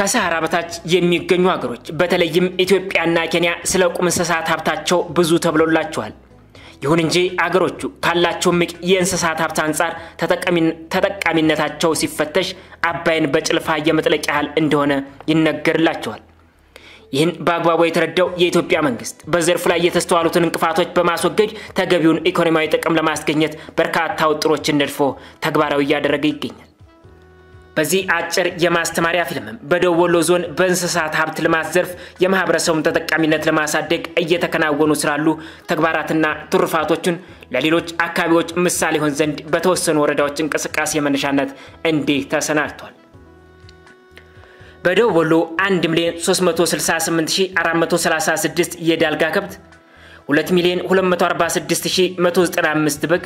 ከሰሃራ በታች የሚገኙ ሀገሮች በተለይም ኢትዮጵያና ኬንያ ስለ ቁም እንስሳት ሀብታቸው ብዙ ተብሎላቸዋል። ይሁን እንጂ አገሮቹ ካላቸው ምቅ የእንስሳት ሀብት አንጻር ተጠቃሚነታቸው ሲፈተሽ አባይን በጭልፋ የመጥለቅ ያህል እንደሆነ ይነገርላቸዋል። ይህን በአግባቡ የተረዳው የኢትዮጵያ መንግስት በዘርፉ ላይ የተስተዋሉትን እንቅፋቶች በማስወገድ ተገቢውን ኢኮኖሚያዊ ጥቅም ለማስገኘት በርካታ ውጥሮችን ነድፎ ተግባራዊ እያደረገ ይገኛል። በዚህ አጭር የማስተማሪያ ፊልምም በደቡብ ወሎ ዞን በእንስሳት ሀብት ልማት ዘርፍ የማህበረሰቡን ተጠቃሚነት ለማሳደግ እየተከናወኑ ስላሉ ተግባራትና ትሩፋቶቹን ለሌሎች አካባቢዎች ምሳሌ ይሆን ዘንድ በተወሰኑ ወረዳዎች እንቅስቃሴ መነሻነት እንዲህ ተሰናድቷል። በደቡብ ወሎ 1 ሚሊዮን 368436 የዳልጋ ከብት፣ 2 ሚሊዮን 246195 በግ፣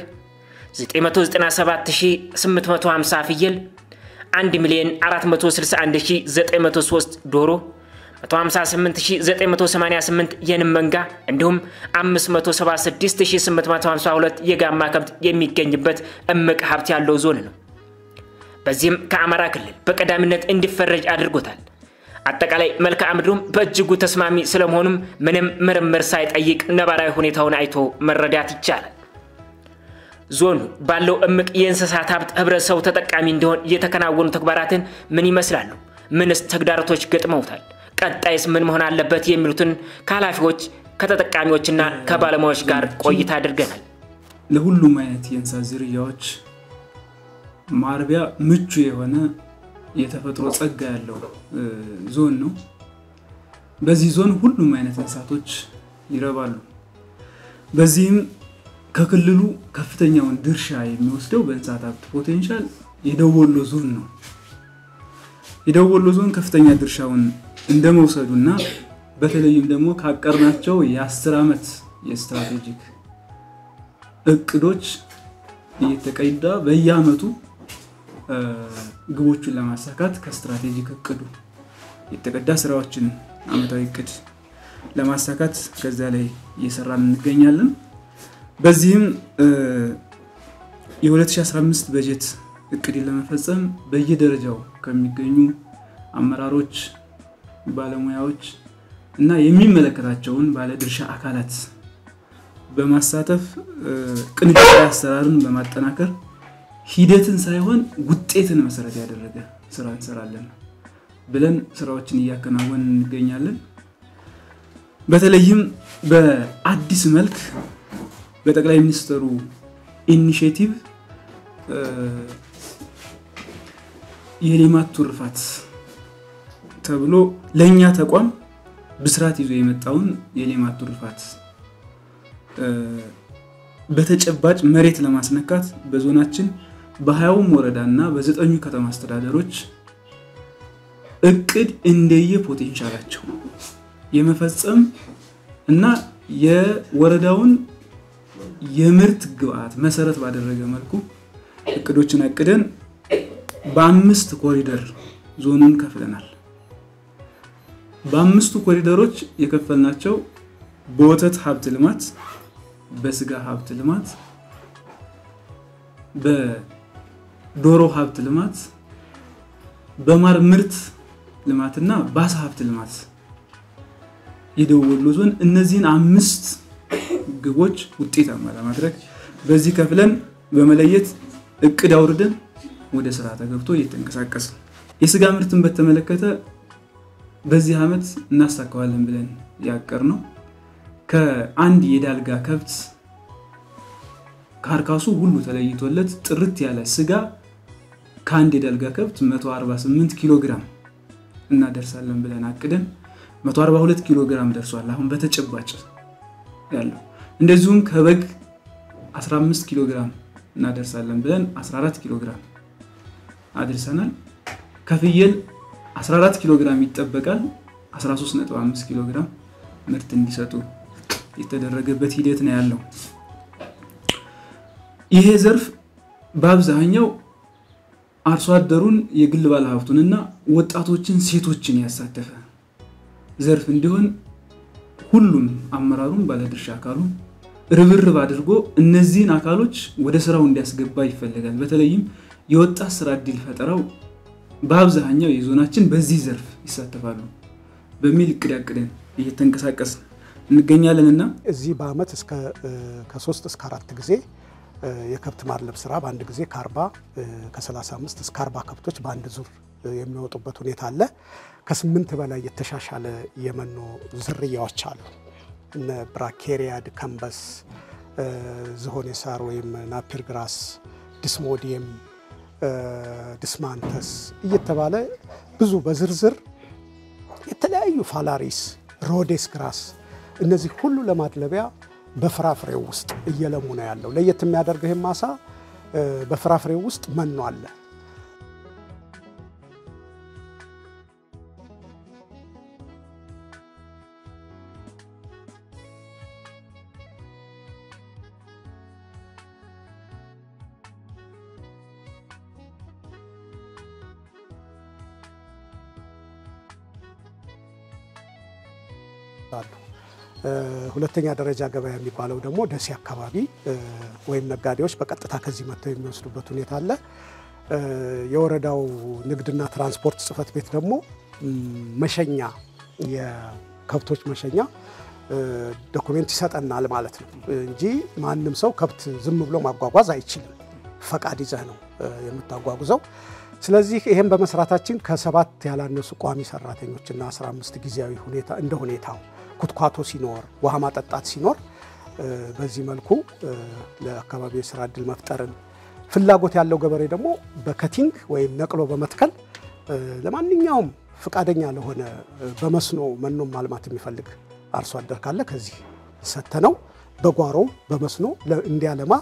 997850 ፍየል 1 ሚሊዮን 461903 ዶሮ 158988 የንም መንጋ እንዲሁም 576852 የጋማ ከብት የሚገኝበት እምቅ ሀብት ያለው ዞን ነው። በዚህም ከአማራ ክልል በቀዳሚነት እንዲፈረጅ አድርጎታል። አጠቃላይ መልክዓ ምድሩም በእጅጉ ተስማሚ ስለመሆኑም ምንም ምርምር ሳይጠይቅ ነባራዊ ሁኔታውን አይቶ መረዳት ይቻላል። ዞኑ ባለው እምቅ የእንስሳት ሀብት ህብረተሰቡ ተጠቃሚ እንዲሆን የተከናወኑ ተግባራትን ምን ይመስላሉ? ምንስ ተግዳሮቶች ገጥመውታል? ቀጣይስ ምን መሆን አለበት? የሚሉትን ከኃላፊዎች ከተጠቃሚዎችና ከባለሙያዎች ጋር ቆይታ አድርገናል። ለሁሉም አይነት የእንስሳት ዝርያዎች ማርቢያ ምቹ የሆነ የተፈጥሮ ጸጋ ያለው ዞን ነው። በዚህ ዞን ሁሉም አይነት እንስሳቶች ይረባሉ። በዚህም ከክልሉ ከፍተኛውን ድርሻ የሚወስደው በእንስሳት ሀብት ፖቴንሻል የደቡብ ወሎ ዞን ነው። የደቡብ ወሎ ዞን ከፍተኛ ድርሻውን እንደመውሰዱ እና በተለይም ደግሞ ካቀርናቸው የአስር ዓመት የስትራቴጂክ እቅዶች እየተቀዳ በየአመቱ ግቦቹን ለማሳካት ከስትራቴጂክ እቅዱ የተቀዳ ስራዎችን አመታዊ እቅድ ለማሳካት ከዚያ ላይ እየሰራን እንገኛለን። በዚህም የ2015 በጀት እቅድን ለመፈጸም በየደረጃው ከሚገኙ አመራሮች፣ ባለሙያዎች እና የሚመለከታቸውን ባለድርሻ አካላት በማሳተፍ ቅንጅታዊ አሰራርን በማጠናከር ሂደትን ሳይሆን ውጤትን መሰረት ያደረገ ስራ እንሰራለን ብለን ስራዎችን እያከናወን እንገኛለን። በተለይም በአዲስ መልክ በጠቅላይ ሚኒስትሩ ኢኒሽቲቭ የሌማት ትሩፋት ተብሎ ለእኛ ተቋም ብስራት ይዞ የመጣውን የሌማት ትሩፋት በተጨባጭ መሬት ለማስነካት በዞናችን በሀያውም ወረዳ እና በዘጠኙ ከተማ አስተዳደሮች እቅድ እንደየ ፖቴንሻላቸው የመፈጸም እና የወረዳውን የምርት ግብዓት መሰረት ባደረገ መልኩ እቅዶችን አቅደን በአምስት ኮሪደር ዞኑን ከፍለናል። በአምስቱ ኮሪደሮች የከፈልናቸው በወተት ሀብት ልማት፣ በስጋ ሀብት ልማት፣ በዶሮ ሀብት ልማት፣ በማር ምርት ልማትና በአሳ ሀብት ልማት የደቡብ ወሎ ዞን እነዚህን አምስት ግቦች ውጤታማ ለማድረግ በዚህ ከፍለን በመለየት እቅድ አውርደን ወደ ስራ ተገብቶ እየተንቀሳቀስ የስጋ ምርትን በተመለከተ በዚህ ዓመት እናሳካዋለን ብለን ያቀር ነው ከአንድ የዳልጋ ከብት ካርካሱ ሁሉ ተለይቶለት ጥርት ያለ ስጋ ከአንድ የዳልጋ ከብት 148 ኪሎ ግራም እናደርሳለን ብለን አቅደን 142 ኪሎ ግራም ደርሷል። አሁን በተጨባጭ ያለው እንደዚሁም ከበግ 15 ኪሎ ግራም እናደርሳለን ብለን 14 ኪሎ ግራም አድርሰናል። ከፍየል 14 ኪሎ ግራም ይጠበቃል። 13.5 ኪሎ ግራም ምርት እንዲሰጡ የተደረገበት ሂደት ነው ያለው። ይሄ ዘርፍ በአብዛኛው አርሶ አደሩን የግል ባለሀብቱንና ወጣቶችን፣ ሴቶችን ያሳተፈ ዘርፍ እንዲሆን ሁሉም አመራሩን ባለድርሻ አካሉ ርብርብ አድርጎ እነዚህን አካሎች ወደ ስራው እንዲያስገባ ይፈልጋል። በተለይም የወጣት ስራ እድል ፈጠራው በአብዛኛው የዞናችን በዚህ ዘርፍ ይሳተፋሉ በሚል እቅድ አቅደን እየተንቀሳቀስን እንገኛለን እና እዚህ በአመት እስከ ከሶስት እስከ አራት ጊዜ የከብት ማድለብ ስራ በአንድ ጊዜ ከ40 ከ35 እስከ 40 ከብቶች በአንድ ዙር የሚወጡበት ሁኔታ አለ። ከስምንት በላይ የተሻሻለ የመኖ ዝርያዎች አሉ። እነ ብራኬሪያድ፣ ከምበስ፣ ዝሆኔ ሳር ወይም ናፒር ግራስ፣ ዲስሞዲየም፣ ዲስማንተስ እየተባለ ብዙ በዝርዝር የተለያዩ ፋላሪስ፣ ሮዴስ ግራስ እነዚህ ሁሉ ለማድለቢያ በፍራፍሬው ውስጥ እየለሙ ነው ያለው። ለየት የሚያደርገው ይህም ማሳ በፍራፍሬው ውስጥ መኖ አለ። ሁለተኛ ደረጃ ገበያ የሚባለው ደግሞ ደሴ አካባቢ ወይም ነጋዴዎች በቀጥታ ከዚህ መጥተው የሚወስዱበት ሁኔታ አለ። የወረዳው ንግድና ትራንስፖርት ጽሕፈት ቤት ደግሞ መሸኛ የከብቶች መሸኛ ዶኩሜንት ይሰጠናል ማለት ነው እንጂ ማንም ሰው ከብት ዝም ብሎ ማጓጓዝ አይችልም። ፈቃድ ይዘህ ነው የምታጓጉዘው። ስለዚህ ይህም በመስራታችን ከሰባት ያላነሱ ቋሚ ሰራተኞችና 15 ጊዜያዊ ሁኔታ እንደ ሁኔታው ኩትኳቶ ሲኖር ውሃ ማጠጣት ሲኖር በዚህ መልኩ ለአካባቢው የስራ እድል መፍጠርን ፍላጎት ያለው ገበሬ ደግሞ በከቲንግ ወይም ነቅሎ በመትከል ለማንኛውም ፈቃደኛ ለሆነ በመስኖ መኖም ማልማት የሚፈልግ አርሶ አደር ካለ ከዚህ ሰተነው በጓሮ በመስኖ እንዲያለማ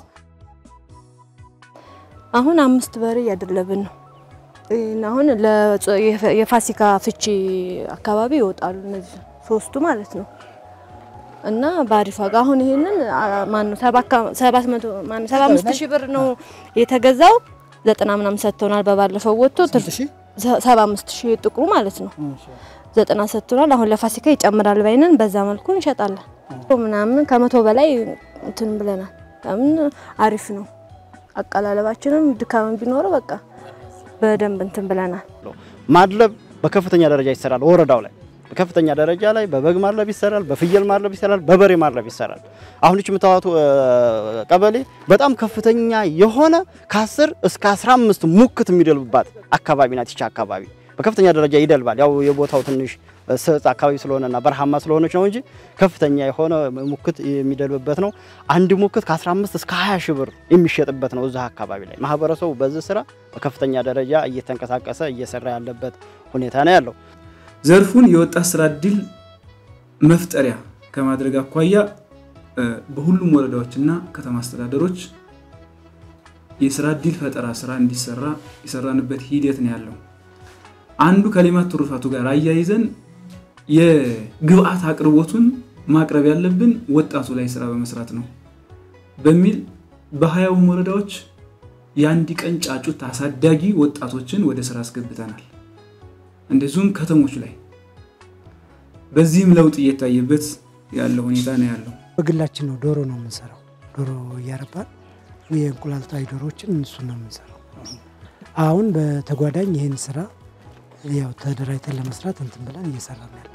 አሁን አምስት በሬ እያደለብን ነው። አሁን የፋሲካ ፍቺ አካባቢ ይወጣሉ እነዚህ ሶስቱ ማለት ነው። እና በአሪፍ ዋጋ አሁን ይሄንን ማነው ሰባት መቶ ማነው ሰባ አምስት ሺህ ብር ነው የተገዛው። ዘጠና ምናምን ሰጥተውናል። በባለፈው ወጥቶ ሰባ አምስት ሺህ ጥቁሩ ማለት ነው ዘጠና ሰጥተውናል። አሁን ለፋሲካ ይጨምራል ባይነን በዛ መልኩ እንሸጣለን ምናምን ከመቶ በላይ እንትን ብለናል። ለምን አሪፍ ነው አቀላለባችንም ድካም ቢኖረው በቃ በደንብ እንትን ብለናል። ማድለብ በከፍተኛ ደረጃ ይሰራል ወረዳው ላይ በከፍተኛ ደረጃ ላይ በበግ ማድለብ ይሰራል፣ በፍየል ማድለብ ይሰራል፣ በበሬ ማድለብ ይሰራል። አሁን እቺ የምታዋቱ ቀበሌ በጣም ከፍተኛ የሆነ ከ10 እስከ 15 ሙክት የሚደልብባት አካባቢ ናት። ይቺ አካባቢ በከፍተኛ ደረጃ ይደልባል። ያው የቦታው ትንሽ ስጥ አካባቢ ስለሆነና በረሃማ ስለሆነች ነው እንጂ ከፍተኛ የሆነ ሙክት የሚደልብበት ነው። አንድ ሙክት ከ15 እስከ 20 ሺህ ብር የሚሸጥበት ነው። እዛ አካባቢ ላይ ማህበረሰቡ በዚህ ስራ በከፍተኛ ደረጃ እየተንቀሳቀሰ እየሰራ ያለበት ሁኔታ ነው ያለው። ዘርፉን የወጣት ስራ እድል መፍጠሪያ ከማድረግ አኳያ በሁሉም ወረዳዎችና ከተማ አስተዳደሮች የስራ እድል ፈጠራ ስራ እንዲሰራ የሰራንበት ሂደት ነው ያለው። አንዱ ከሌማት ትሩፋቱ ጋር አያይዘን የግብአት አቅርቦቱን ማቅረብ ያለብን ወጣቱ ላይ ስራ በመስራት ነው በሚል በሀያውም ወረዳዎች የአንድ ቀን ጫጩት አሳዳጊ ወጣቶችን ወደ ስራ አስገብተናል። እንደዚሁም ከተሞች ላይ በዚህም ለውጥ እየታየበት ያለው ሁኔታ ነው ያለው። በግላችን ነው ዶሮ ነው የምንሰራው። ዶሮ እያረባን የእንቁላል ጣይ ዶሮዎችን እሱን ነው የምንሰራው። አሁን በተጓዳኝ ይህን ስራ ያው ተደራጅተን ለመስራት እንትን ብለን እየሰራ ነው ያለ።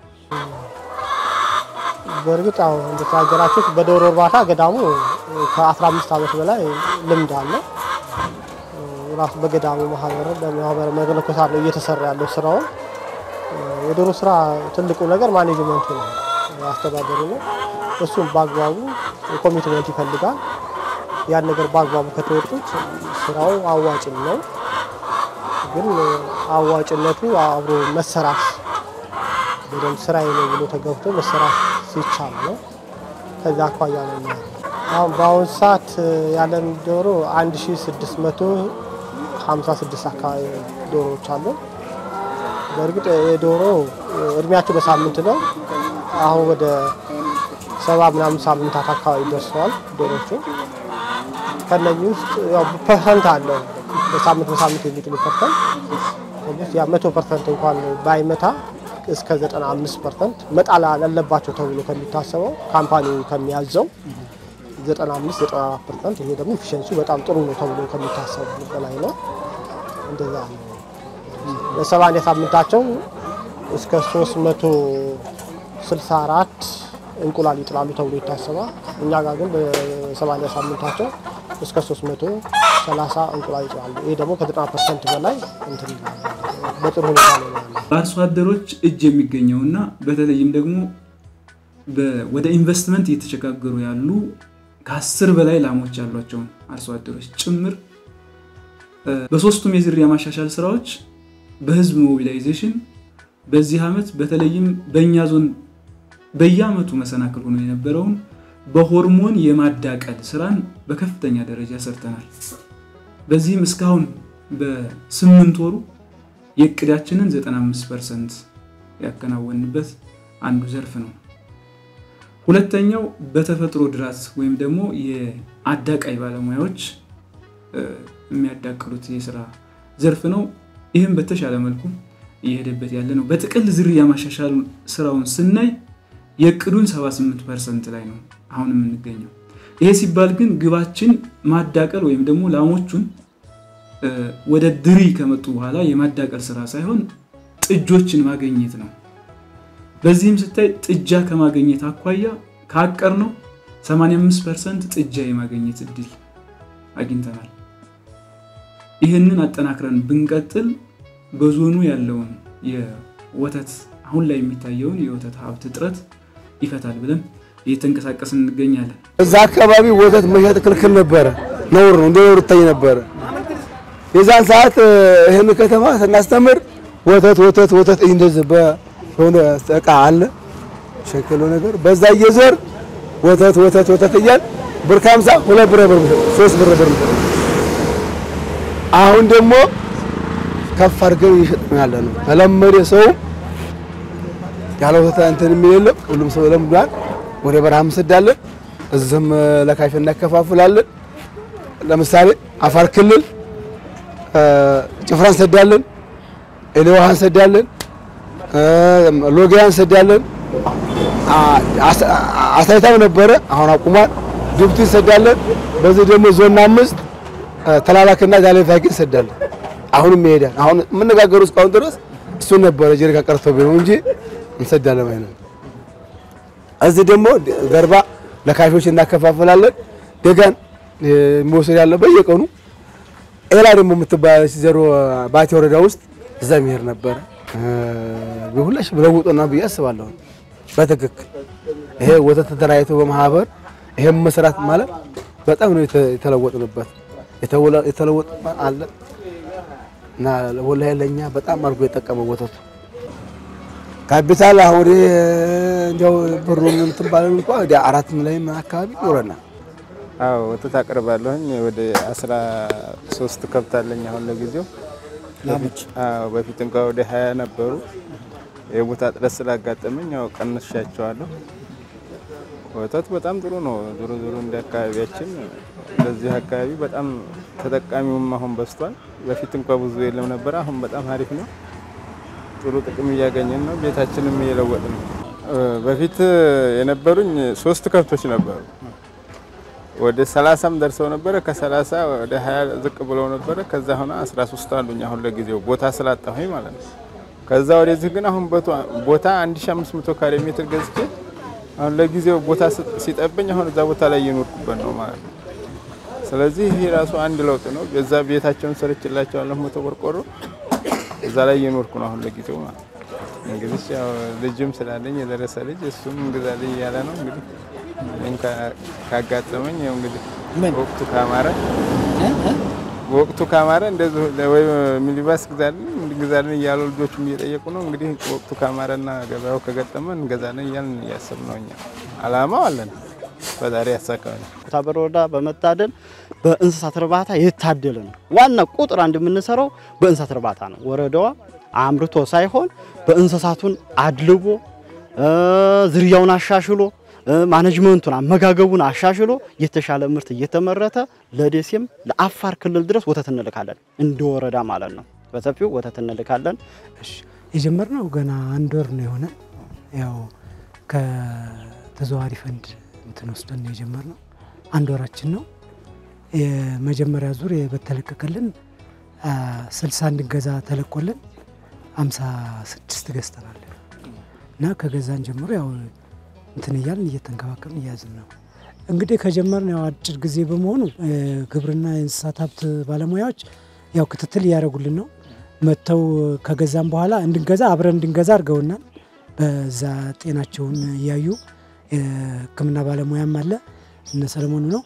በእርግጥ አሁን እንደተናገራችሁት በዶሮ እርባታ ገዳሙ ከ15 ዓመት በላይ ልምድ አለ። ራሱ በገዳሙ ማህበር በማህበር መለኮሳት ነው እየተሰራ ያለው ስራውን። የዶሮ ስራ ትልቁ ነገር ማኔጅመንቱ ነው፣ አስተዳደሩ ነው። እሱም በአግባቡ ኮሚትመንት ይፈልጋል። ያን ነገር በአግባቡ ከተወጡት ስራው አዋጭም ነው። ግን አዋጭነቱ አብሮ መሰራት በደንብ ስራዬ ነው ብሎ ተገብቶ መሰራት ሲቻል ነው። ከዛ አኳያ ነው ያለው። አሁን በአሁኑ ሰዓት ያለን ዶሮ 1656 አካባቢ ዶሮዎች አሉ። በእርግጥ የዶሮ እድሜያቸው በሳምንት ነው። አሁን ወደ ሰባ ምናምን ሳምንታት አካባቢ ደርሰዋል ዶሮቹ። ከነዚህ ውስጥ ያው ፐርሰንት አለው በሳምንት በሳምንት የሚጥሉ ፐርሰንት ያ መቶ ፐርሰንት እንኳን ባይመታ እስከ 95 ፐርሰንት መጣል አለባቸው ተብሎ ከሚታሰበው ካምፓኒ ከሚያዘው 95 94 ፐርሰንት ይሄ ደግሞ ኢፊሽንሲ በጣም ጥሩ ነው ተብሎ ከሚታሰቡ በላይ ነው። እንደዛ ነው በሰማንያ ሳምንታቸው እስከ 364 እንቁላል ይጥላሉ ተብሎ ይታሰባል። እኛ ጋር ግን በሰማንያ ሳምንታቸው እስከ 330 እንቁላል ይጥላሉ። ይሄ ደግሞ ከ90 ፐርሰንት በላይ እንትን ይላል። በጥሩ ሁኔታ ነው ያለው። በአርሶ አደሮች እጅ የሚገኘውና በተለይም ደግሞ በ- ወደ ኢንቨስትመንት እየተሸጋገሩ ያሉ ከአስር በላይ ላሞች ያሏቸውን አርሶ አደሮች ጭምር እ፣ በሶስቱም የዝርያ ማሻሻል ስራዎች በህዝብ ሞቢላይዜሽን በዚህ ዓመት በተለይም በእኛ ዞን በየዓመቱ መሰናክል ሆኖ የነበረውን በሆርሞን የማዳቀል ስራን በከፍተኛ ደረጃ ሰርተናል። በዚህም እስካሁን በስምንት ወሩ የእቅዳችንን 95 ፐርሰንት ያከናወንበት አንዱ ዘርፍ ነው። ሁለተኛው በተፈጥሮ ድራት ወይም ደግሞ የአዳቃይ ባለሙያዎች እ፣ የሚያዳቅሉት የስራ ዘርፍ ነው። ይህም በተሻለ መልኩ እየሄደበት ያለ ነው። በጥቅል ዝርያ ማሻሻል ስራውን ስናይ የእቅዱን 78 ፐርሰንት ላይ ነው አሁን የምንገኘው። ይሄ ሲባል ግን ግባችን ማዳቀል ወይም ደግሞ ላሞቹን እ፣ ወደ ድሪ ከመጡ በኋላ የማዳቀል ስራ ሳይሆን ጥጆችን ማገኘት ነው። በዚህም ስታይ ጥጃ ከማገኘት አኳያ ካቀር ነው 85 ፐርሰንት ጥጃ የማገኘት እድል አግኝተናል። ይህንን አጠናክረን ብንቀጥል በዞኑ ያለውን የወተት አሁን ላይ የሚታየውን የወተት ሀብት እጥረት ይፈታል ብለን እየተንቀሳቀስን እንገኛለን። እዛ አካባቢ ወተት መሸጥ ክልክል ነበረ፣ ነውር ነው፣ እንደ ነውር ይታይ ነበረ። የዛን ሰዓት እ፣ ይህን ከተማ ስናስተምር ወተት ወተት ወተት እንደዚህ በሆነ እቃ አለ ሸክሎ ነገር በዛ እየዞር ወተት ወተት ወተት እያል ብር ከሀምሳ ሁለት ብር ብር ሶስት ብር ብር አሁን ደግሞ ከፍ አድርገን እየሸጥ ነው ያለ ነው። ተለመደ ሰው ያለ ወተት እንትን የሚል የለም። ሁሉም ሰው ለምዷል። ወደ በረሃ እንሰዳለን፣ እዚህም ለካይፍ እናከፋፍላለን። ለምሳሌ አፋር ክልል እ፣ ጭፍራ እንሰዳለን፣ ኤሌዋሃ እንሰዳለን፣ እ፣ ሎጊያ እንሰዳለን። አ- አሳ- አሳይታም ነበረ አሁን አቁሟል። ጅቡቲ እንሰዳለን። በዚህ ደግሞ ዞን አምስት እ፣ ተላላክና ዛሌ ፋቂ እንሰዳለን። አሁንም ይሄዳል። አሁን የምነጋገሩ እስካሁን ድረስ እሱን ነበረ ጀሪካ ቀርቶ ቢሆን እንጂ እንሰዳለን ማለት ነው። እዚህ ደግሞ ገርባ ለካሾች እናከፋፈላለን። ደጋን የሚወሰድ ያለ በየቀኑ ኤላ ደግሞ የምትባለች ዘሮ ባቲ ወረዳ ውስጥ እዛ የሚሄድ ነበረ። ሁላሽ ለውጦና ብዬ አስባለሁ። በትክክል ይሄ ወተት ተደራጅቶ በማህበር ይሄም መስራት ማለት በጣም ነው የተ- የተለወጥንበት የተወላ- የተለወጥ አለ እና ወላሂ ለኛ በጣም አድርጎ የጠቀመው ወተቱ ካፒታል አሁን ወደ እንዲያው ብሩ እንትን ባለን እንኳ ወደ አራት ሚሊዮን አካባቢ ይኖረናል። አዎ ወተት አቅርባለሁኝ። ወደ አስራ ሶስት ከብት አለኝ አሁን ለጊዜው። አዎ በፊት እንኳ ወደ ሀያ ነበሩ። የቦታ እጥረት ስላጋጠመኝ ያው ቀንሻቸዋለሁ። ወተት በጣም ጥሩ ነው። ዞሮ ዞሮ እንደ አካባቢያችን በዚህ አካባቢ በጣም ተጠቃሚውም አሁን በዝቷል። በፊት እንኳ ብዙ የለም ነበረ። አሁን በጣም አሪፍ ነው። ጥሩ ጥቅም እያገኘን ነው። ቤታችንም እየለወጥ ነው። በፊት የነበሩኝ ሶስት ከብቶች ነበሩ። ወደ ሰላሳም ደርሰው ነበረ። ከሰላሳ ወደ ሀያ ዝቅ ብለው ነበረ። ከዛ ሆነ አስራ ሶስት አሉኝ አሁን ለጊዜው ቦታ ስላጣሁኝ ማለት ነው። ከዛ ወደዚህ ግን አሁን ቦቷ- ቦታ 1500 ካሬ ሜትር ገዝቼ አሁን ለጊዜው ቦታ ስ- ሲጠበኝ አሁን እዛ ቦታ ላይ እየኖርኩበት ነው ማለት ነው። ስለዚህ ይሄ ራሱ አንድ ለውጥ ነው። በዛ ቤታቸውን ሰርችላቸዋለሁ መቶ ቆርቆሮ እዛ ላይ እየኖርኩ ነው አሁን ለጊዜው ማለት ነው። እንግዲህ ያው ልጅም ስላለኝ የደረሰ ልጅ እሱም እንግዛልኝ እያለ ነው እንግዲህ እኔም ካ- ካጋጠመኝ ያው እንግዲህ ወቅቱ ካማረ ወቅቱ ካማረ እንደዚህ ወይ ሚኒባስ ግዛልን እንግዛልን እያሉ ልጆቹም እየጠየቁ ነው። እንግዲህ ወቅቱ ካማረና ገበያው ከገጠመን እንገዛለን እያልን እያሰብ ነው። እኛ አላማው አለን። ፈጣሪ ያሳካል። ኩታበር ወረዳ በመታደል በእንስሳት እርባታ የታደለ ነው። ዋና ቁጥር አንድ የምንሰራው በእንስሳት እርባታ ነው። ወረዳዋ አምርቶ ሳይሆን በእንስሳቱን አድልቦ እ፣ ዝርያውን አሻሽሎ እ፣ ማኔጅመንቱን አመጋገቡን አሻሽሎ የተሻለ ምርት እየተመረተ ለደሴም ለአፋር ክልል ድረስ ወተት እንልካለን። እንደ ወረዳ ማለት ነው። በሰፊው ወተት እንልካለን። እሺ የጀመርነው ገና አንድ ወር ነው የሆነ ያው ከተዘዋዋሪ ፈንድ እንትን ወስደን ነው የጀመርነው። አንድ ወራችን ነው። የመጀመሪያ ዙር በተለቀቀልን ስልሳ እንድንገዛ ተለቆልን አምሳ ስድስት ገዝተናል እና ከገዛን ጀምሮ ያው እንትን እያልን እየተንከባከብን እያዝን ነው። እንግዲህ ከጀመርን ያው አጭር ጊዜ በመሆኑ ግብርና የእንስሳት ሀብት ባለሙያዎች ያው ክትትል እያደረጉልን ነው። መጥተው ከገዛም በኋላ እንድንገዛ አብረን እንድንገዛ አድርገውናል። በዛ ጤናቸውን እያዩ ሕክምና ባለሙያም አለ እነ ሰለሞኑ ነው።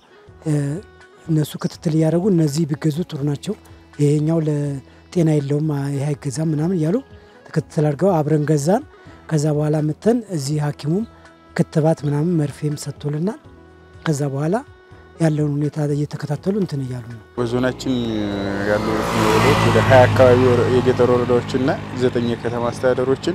እነሱ ክትትል እያደረጉ እነዚህ ቢገዙ ጥሩ ናቸው፣ ይሄኛው ለጤና የለውም፣ ይሄ አይገዛም ምናምን እያሉ ክትትል አድርገው አብረን ገዛን። ከዛ በኋላ መተን እዚህ ሐኪሙም ክትባት ምናምን መርፌም ሰጥቶልናል። ከዛ በኋላ ያለውን ሁኔታ እየተከታተሉ እንትን እያሉ ነው። በዞናችን ያሉ ወረዳዎች ወደ ሀያ አካባቢ የገጠር ወረዳዎችና ዘጠኝ የከተማ አስተዳደሮችን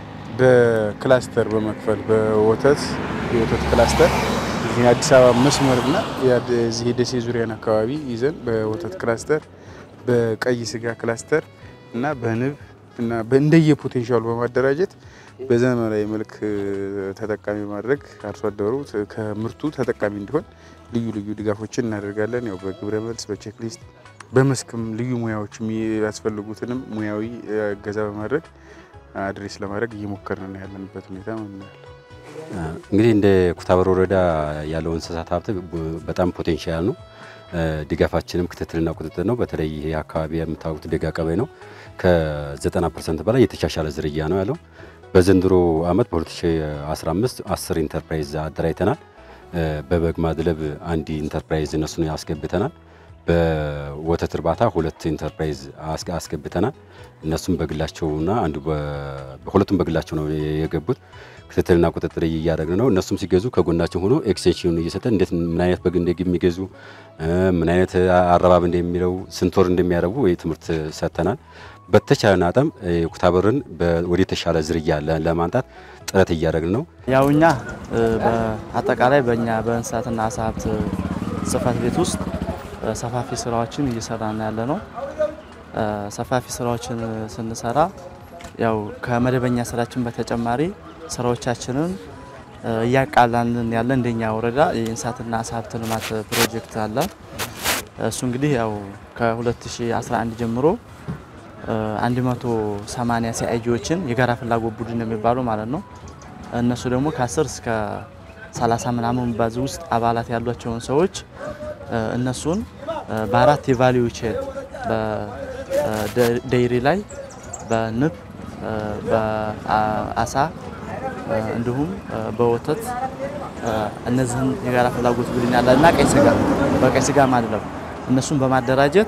በክላስተር በመክፈል በወተት የወተት ክላስተር እዚህ አዲስ አበባ መስመርና የዚህ የደሴ ዙሪያን አካባቢ ይዘን በወተት ክላስተር፣ በቀይ ስጋ ክላስተር እና በንብ እና እንደየ ፖቴንሻሉ በማደራጀት በዘመናዊ መልክ ተጠቃሚ ማድረግ አርሶ አደሩ ከምርቱ ተጠቃሚ እንዲሆን ልዩ ልዩ ድጋፎችን እናደርጋለን። ያው በግብረ መልስ፣ በቼክሊስት፣ በመስክም ልዩ ሙያዎች የሚያስፈልጉትንም ሙያዊ እገዛ በማድረግ አድሬስ ለማድረግ እየሞከርን ያለንበት ሁኔታ ነው። እንግዲህ እንደ ኩታበር ወረዳ ያለው እንስሳት ሀብት በጣም ፖቴንሻል ነው። ድጋፋችንም ክትትልና ቁጥጥር ነው። በተለይ ይሄ አካባቢ የምታወቁት ደጋ ቀበሌ ነው። ከ90 ፐርሰንት በላይ የተሻሻለ ዝርያ ነው ያለው። በዘንድሮ ዓመት በ2015 10 ኢንተርፕራይዝ አደራጅተናል። በበግ ማድለብ አንድ ኢንተርፕራይዝ እነሱን አስገብተናል። በወተት እርባታ ሁለት ኢንተርፕራይዝ አስገብተናል። እነሱም በግላቸውና አንዱ ሁለቱም በግላቸው ነው የገቡት። ክትትልና ቁጥጥር እያደረግን ነው። እነሱም ሲገዙ ከጎናቸው ሆኖ ኤክስቴንሽኑን እየሰጠን እንዴት ምን አይነት በግ እንደሚገዙ ምን አይነት አረባብ እንደሚለው ስንት ወር እንደሚያረቡ ወይ ትምህርት ሰጥተናል። በተቻለን አቅም ኩታበርን ወደ የተሻለ ዝርያ ለማምጣት ጥረት እያደረግን ነው። ያው እኛ በአጠቃላይ በእኛ በእንስሳትና አሳ ሀብት ጽሕፈት ቤት ውስጥ ሰፋፊ ስራዎችን እየሰራን ያለ ነው። ሰፋፊ ስራዎችን ስንሰራ ያው ከመደበኛ ስራችን በተጨማሪ ስራዎቻችንን እያቃላልን ያለ እንደኛ ወረዳ የእንስሳትና አሳ ሀብት ልማት ፕሮጀክት አለ። እሱ እንግዲህ ያው ከ2011 ጀምሮ 180 ሲአይጂዎችን የጋራ ፍላጎት ቡድን የሚባሉ ማለት ነው። እነሱ ደግሞ ከ10 እስከ 30 ምናምን ባዝ ውስጥ አባላት ያሏቸውን ሰዎች እነሱን በአራት የቫሊዩ ቼን በደይሪ ላይ በንብ በአሳ እንዲሁም በወተት እነዚህን የጋራ ፍላጎት ቡድን ያለ እና ቀይ ስጋ በቀይ ስጋ ማድለብ እነሱን በማደራጀት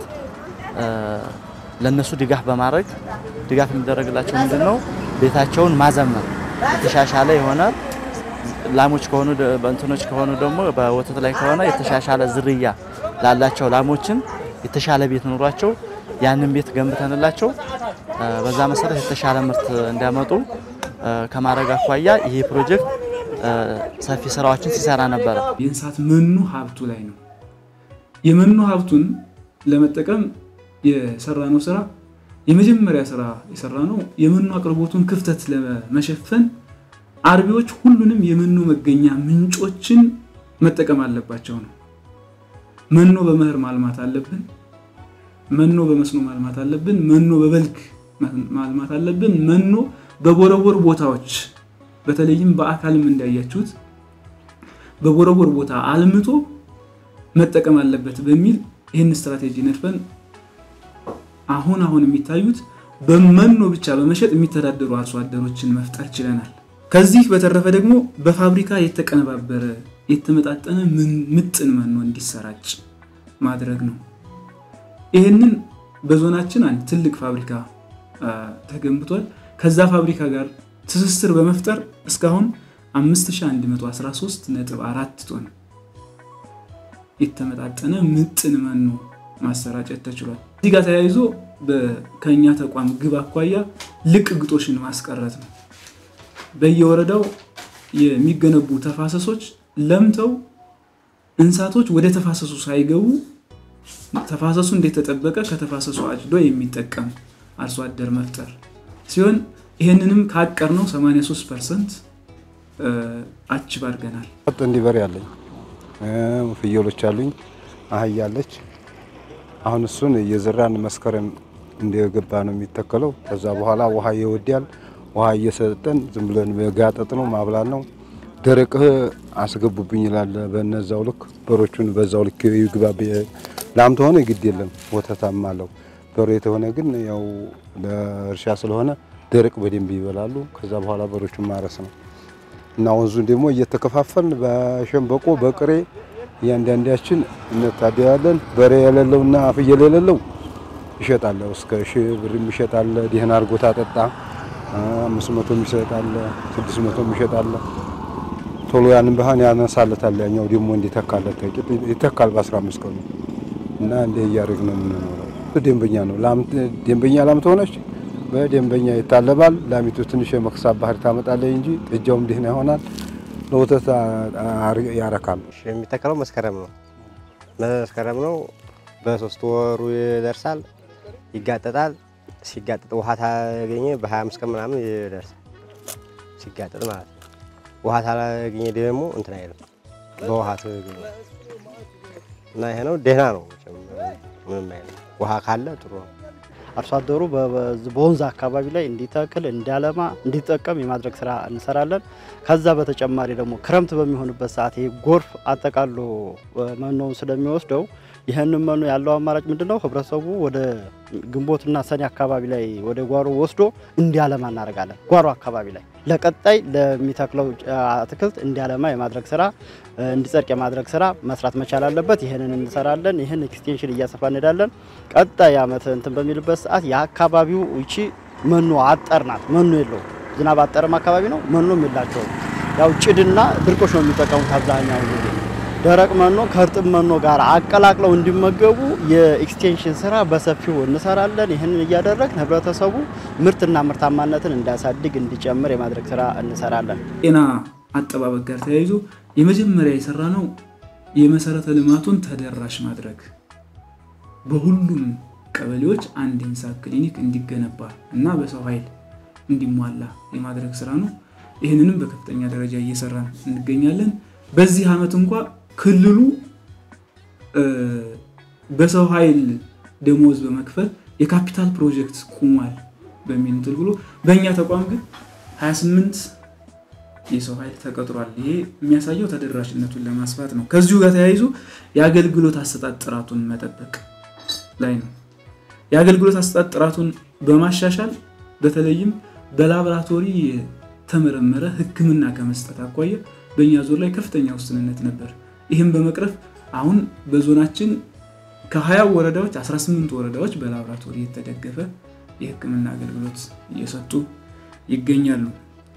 ለነሱ ድጋፍ በማድረግ ድጋፍ የሚደረግላቸው ምንድን ነው? ቤታቸውን ማዘመን የተሻሻለ የሆነ ላሞች ከሆኑ በእንትኖች ከሆኑ ደግሞ በወተት ላይ ከሆነ የተሻሻለ ዝርያ ላላቸው ላሞችን የተሻለ ቤት ኑሯቸው ያንን ቤት ገንብተንላቸው በዛ መሰረት የተሻለ ምርት እንዲያመጡ ከማድረግ አኳያ ይሄ ፕሮጀክት ሰፊ ስራዎችን ሲሰራ ነበረ። የእንስሳት መኖ ሀብቱ ላይ ነው። የመኖ ሀብቱን ለመጠቀም የሰራነው ስራ የመጀመሪያ ስራ የሰራ ነው የመኖ አቅርቦቱን ክፍተት ለመሸፈን አርቢዎች ሁሉንም የመኖ መገኛ ምንጮችን መጠቀም አለባቸው ነው። መኖ በመኸር ማልማት አለብን። መኖ በመስኖ ማልማት አለብን። መኖ በበልግ ማልማት አለብን። መኖ በቦረቦር ቦታዎች በተለይም በአካልም እንዳያችሁት በቦረቦር ቦታ አልምቶ መጠቀም አለበት በሚል ይህን ስትራቴጂ ነድፈን አሁን አሁን የሚታዩት በመኖ ብቻ በመሸጥ የሚተዳደሩ አርሶ አደሮችን መፍጠር ችለናል። ከዚህ በተረፈ ደግሞ በፋብሪካ የተቀነባበረ የተመጣጠነ ምጥን መኖ እንዲሰራጭ ማድረግ ነው። ይህንን በዞናችን አንድ ትልቅ ፋብሪካ ተገንብቷል። ከዛ ፋብሪካ ጋር ትስስር በመፍጠር እስካሁን 5113.4 ቶን የተመጣጠነ ምጥን መኖ ማሰራጨት ተችሏል። እዚህ ጋር ተያይዞ ከኛ ተቋም ግብ አኳያ ልቅ ግጦሽን ማስቀረት ነው። በየወረዳው የሚገነቡ ተፋሰሶች ለምተው እንስሳቶች ወደ ተፋሰሱ ሳይገቡ ተፋሰሱ እንደተጠበቀ ከተፋሰሱ አጭዶ የሚጠቀም አርሶ አደር መፍጠር ሲሆን ይህንንም ካቀር ነው 83 ፐርሰንት አችብ አድርገናል። እንዲህ በሬ አለኝ፣ ፍየሎች አሉኝ፣ አህያ አለች። አሁን እሱን እየዘራን መስከረም እንደገባ ነው የሚተከለው። ከዛ በኋላ ውሃ ይወዳል። ውሃ እየሰጠን ዝም ብለን ጋጠጥ ነው ማብላት ነው። ደረቅህ አስገቡብኝ ይላል። በነዛው ልክ በሮቹን በዛው ልክ ይግባ። ላም ተሆነ ግድ የለም ወተታም አለው። በሮ የተሆነ ግን ያው ለእርሻ ስለሆነ ደረቅ በደንብ ይበላሉ። ከዛ በኋላ በሮቹን ማረስ ነው እና ወንዙን ደግሞ እየተከፋፈልን በሸንበቆ በቅሬ እያንዳንዳችን እንታደያለን። በሬ የሌለውና ፍየል የሌለው ይሸጣል። እስከ ሺህ ብር ይሸጣል። ደህና አድርጎ ታጠጣ አምስት መቶ ይሸጣል፣ ስድስት መቶ ይሸጣል። ቶሎ ያንን ባህን ያነሳለታል። ያኛው ደግሞ እንዲተካለት ይተካል በአስራ አምስት ቀኑ እና እንደ እያደረግ ነው የምንኖረው። ደንበኛ ነው ላም ደንበኛ ላም ተሆነች በደንበኛ ይታለባል። ላሚቱ ትንሽ የመክሳት ባህሪ ታመጣለች እንጂ ጥጃውም ደህና ይሆናል። ለወተት ያረካል። የሚተከለው መስከረም ነው። መስከረም ነው። በሶስት ወሩ ይደርሳል፣ ይጋጠጣል። ሲጋጠጥ ውሃ ታገኘ በ25 ቀን ምናምን ይደርሳል። ሲጋጠጥ ማለት ነው። ውሃ ታላገኘ ደግሞ እንትን አይልም፣ በውሃ ትገኘ እና ይሄ ነው ደህና ነው። ምንም አይልም። ውሃ ካለ ጥሩ ነው። አርሶ አደሩ በወንዝ አካባቢ ላይ እንዲተክል እንዲያለማ እንዲጠቀም የማድረግ ስራ እንሰራለን። ከዛ በተጨማሪ ደግሞ ክረምት በሚሆንበት ሰዓት ይህ ጎርፍ አጠቃሎ መኖውን ስለሚወስደው ይህንን መኖ ያለው አማራጭ ምንድን ነው? ህብረተሰቡ ወደ ግንቦትና ሰኔ አካባቢ ላይ ወደ ጓሮ ወስዶ እንዲያለማ እናደርጋለን። ጓሮ አካባቢ ላይ ለቀጣይ ለሚተክለው አትክልት እንዲያለማ የማድረግ ስራ እንዲጸድቅ የማድረግ ስራ መስራት መቻል አለበት። ይህንን እንሰራለን። ይህን ኤክስቴንሽን እያሰፋ እንሄዳለን። ቀጣይ አመት እንትን በሚልበት ሰዓት የአካባቢው ይቺ መኖ አጠር ናት። መኖ የለውም። ዝናብ አጠርም አካባቢ ነው። መኖም የላቸውም። ያው ጭድና ድርቆች ነው የሚጠቀሙት አብዛኛው ጊዜ ደረቅ መኖ ከእርጥብ መኖ ጋር አቀላቅለው እንዲመገቡ የኤክስቴንሽን ስራ በሰፊው እንሰራለን። ይህንን እያደረግን ህብረተሰቡ ምርትና ምርታማነትን እንዲያሳድግ እንዲጨምር የማድረግ ስራ እንሰራለን። ጤና አጠባበቅ ጋር ተያይዞ የመጀመሪያ የሰራ ነው የመሰረተ ልማቱን ተደራሽ ማድረግ በሁሉም ቀበሌዎች አንድ የእንስሳት ክሊኒክ እንዲገነባ እና በሰው ኃይል እንዲሟላ የማድረግ ስራ ነው። ይህንንም በከፍተኛ ደረጃ እየሰራን እንገኛለን። በዚህ ዓመት እንኳ ክልሉ በሰው ኃይል ደሞዝ በመክፈል የካፒታል ፕሮጀክት ቁሟል በሚል እንትን ብሎ በእኛ ተቋም ግን 28 የሰው ኃይል ተቀጥሯል። ይሄ የሚያሳየው ተደራሽነቱን ለማስፋት ነው። ከዚሁ ጋር ተያይዞ የአገልግሎት አሰጣጥ ጥራቱን መጠበቅ ላይ ነው። የአገልግሎት አሰጣጥ ጥራቱን በማሻሻል በተለይም በላቦራቶሪ የተመረመረ ሕክምና ከመስጠት አኳያ በእኛ ዞን ላይ ከፍተኛ ውስንነት ነበር። ይህም በመቅረፍ አሁን በዞናችን ከ20 ወረዳዎች 18 ወረዳዎች በላቦራቶሪ የተደገፈ የህክምና አገልግሎት እየሰጡ ይገኛሉ።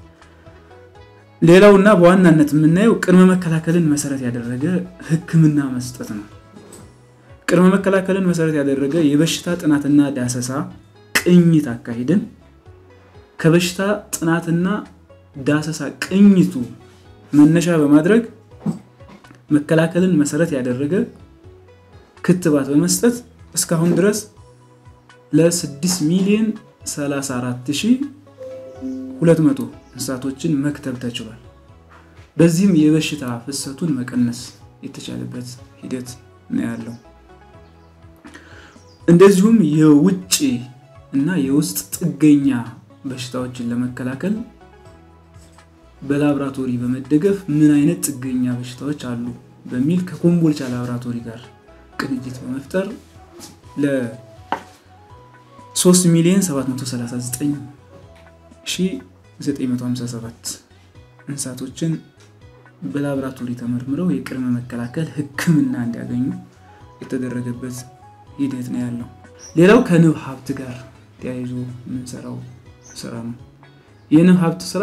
ሌላውና በዋናነት የምናየው ቅድመ መከላከልን መሰረት ያደረገ ህክምና መስጠት ነው። ቅድመ መከላከልን መሰረት ያደረገ የበሽታ ጥናትና ዳሰሳ ቅኝት አካሂደን ከበሽታ ጥናትና ዳሰሳ ቅኝቱ መነሻ በማድረግ መከላከልን መሰረት ያደረገ ክትባት በመስጠት እስካሁን ድረስ ለ6 ሚሊዮን 34200 እንስሳቶችን መክተብ ተችሏል። በዚህም የበሽታ ፍሰቱን መቀነስ የተቻለበት ሂደት ነው ያለው። እንደዚሁም የውጭ እና የውስጥ ጥገኛ በሽታዎችን ለመከላከል በላብራቶሪ በመደገፍ ምን አይነት ጥገኛ በሽታዎች አሉ በሚል ከኮምቦልቻ ላብራቶሪ ጋር ቅንጅት በመፍጠር ለ3 ሚሊዮን 739957 እንስሳቶችን በላብራቶሪ ተመርምረው የቅድመ መከላከል ሕክምና እንዲያገኙ የተደረገበት ሂደት ነው ያለው። ሌላው ከንብ ሀብት ጋር ተያይዞ የምንሰራው ስራ ነው። የንብ ሀብት ስራ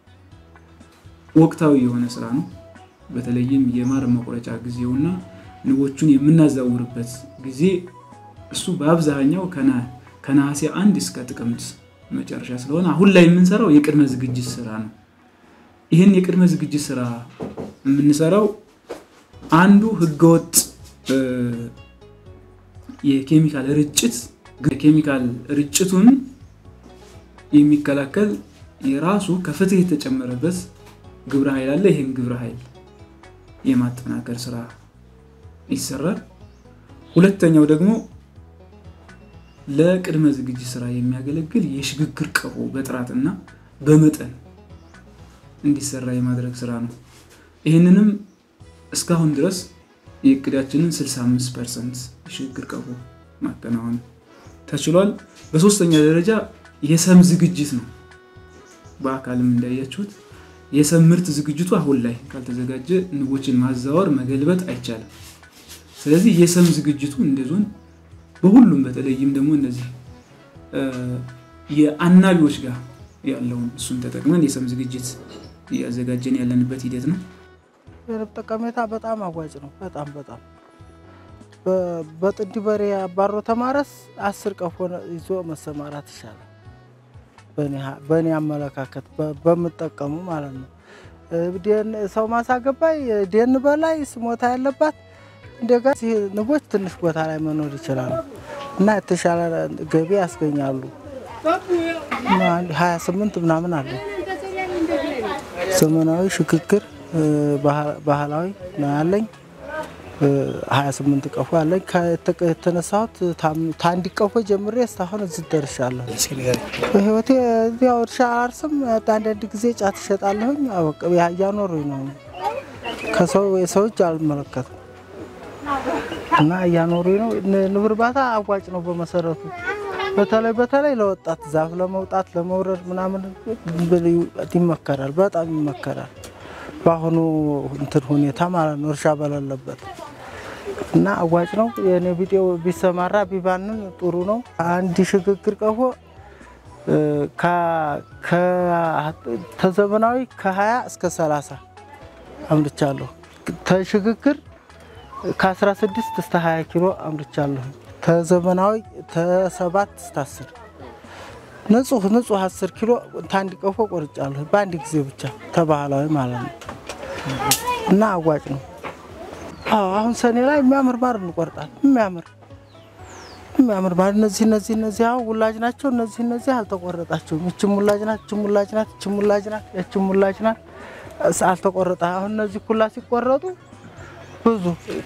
ወቅታዊ የሆነ ስራ ነው። በተለይም የማር መቁረጫ ጊዜውና ንቦቹን የምናዛውርበት ጊዜ እሱ በአብዛኛው ከነሐሴ አንድ እስከ ጥቅምት መጨረሻ ስለሆነ አሁን ላይ የምንሰራው የቅድመ ዝግጅት ስራ ነው። ይህን የቅድመ ዝግጅት ስራ የምንሰራው አንዱ ህገወጥ የኬሚካል ርጭት የኬሚካል ርጭቱን የሚከላከል የራሱ ከፍትህ የተጨመረበት ግብረ ኃይል አለ። ይህን ግብረ ኃይል የማጠናከር ስራ ይሰራል። ሁለተኛው ደግሞ ለቅድመ ዝግጅት ስራ የሚያገለግል የሽግግር ቀፎ በጥራትና በመጠን እንዲሰራ የማድረግ ስራ ነው። ይህንንም እስካሁን ድረስ የእቅዳችንን 65 ፐርሰንት የሽግግር ቀፎ ማከናወን ተችሏል። በሶስተኛ ደረጃ የሰም ዝግጅት ነው። በአካልም እንዳያችሁት የሰም ምርት ዝግጅቱ አሁን ላይ ካልተዘጋጀ ንቦችን ማዛወር መገልበጥ አይቻልም። ስለዚህ የሰም ዝግጅቱ እንደ ዞን በሁሉም በተለይም ደግሞ እነዚህ የአናቢዎች ጋር ያለውን እሱን ተጠቅመን የሰም ዝግጅት እያዘጋጀን ያለንበት ሂደት ነው። የንብ ጠቀሜታ በጣም አዋጭ ነው። በጣም በጣም በጥንድ በሬ አባሮ ተማረስ አስር ቀፎ ይዞ መሰማራት ይሻላል። በእኔ አመለካከት በምጠቀሙ ማለት ነው። ሰው ማሳ ገባይ ደን በላይ ስሞታ ያለባት እንደጋ ንቦች ትንሽ ቦታ ላይ መኖር ይችላሉ እና የተሻለ ገቢ ያስገኛሉ። ሀያ ስምንት ምናምን አለ ዘመናዊ ሽግግር ባህላዊ ነው ያለኝ። ሀያ ስምንት ቀፎ ያለኝ የተነሳሁት ታንዲ ቀፎ ጀምሬ እስካሁን እዚህ ደርሻለሁ። በህይወቴ ያው እርሻ አላርስም። አንዳንድ ጊዜ ጫት እሸጣለሁኝ። እያኖሩኝ ነው። ከሰው የሰው እጅ አልመለከትም እና እያኖሩኝ ነው። ንብ እርባታ አዋጭ ነው በመሰረቱ በተለይ በተለይ ለወጣት ዛፍ ለመውጣት ለመውረድ ምናምን ይመከራል፣ በጣም ይመከራል። በአሁኑ እንትን ሁኔታ ማለት ነው እርሻ በሌለበት እና አዋጭ ነው። የኔ ቢጤው ቢሰማራ ቢባንን ጥሩ ነው። አንድ ሽግግር ቀፎ ተዘመናዊ ከ20 እስከ 30 አምርቻለሁ። ተሽግግር ከ16 እስከ 20 ኪሎ አምርቻለሁ። ተዘመናዊ ተሰባት እስከ 10 ንጹህ ንጹህ 10 ኪሎ ታንድ ቀፎ ቆርጫለሁ በአንድ ጊዜ ብቻ ተባህላዊ ማለት ነው እና አዋጭ ነው። አዎ አሁን ሰኔ ላይ የሚያምር ማር እንቆርጣል። የሚያምር የሚያምር ማር እነዚህ እነዚህ እነዚህ አሁን ውላጅ ናቸው። እነዚህ እነዚህ አልተቆረጣቸውም። እችም ውላጅ ናት፣ እችም ውላጅ ናት፣ እችም ውላጅ ናት፣ እችም ውላጅ ናት። አልተቆረጠ አሁን እነዚህ ኩላ ሲቆረጡ ብዙ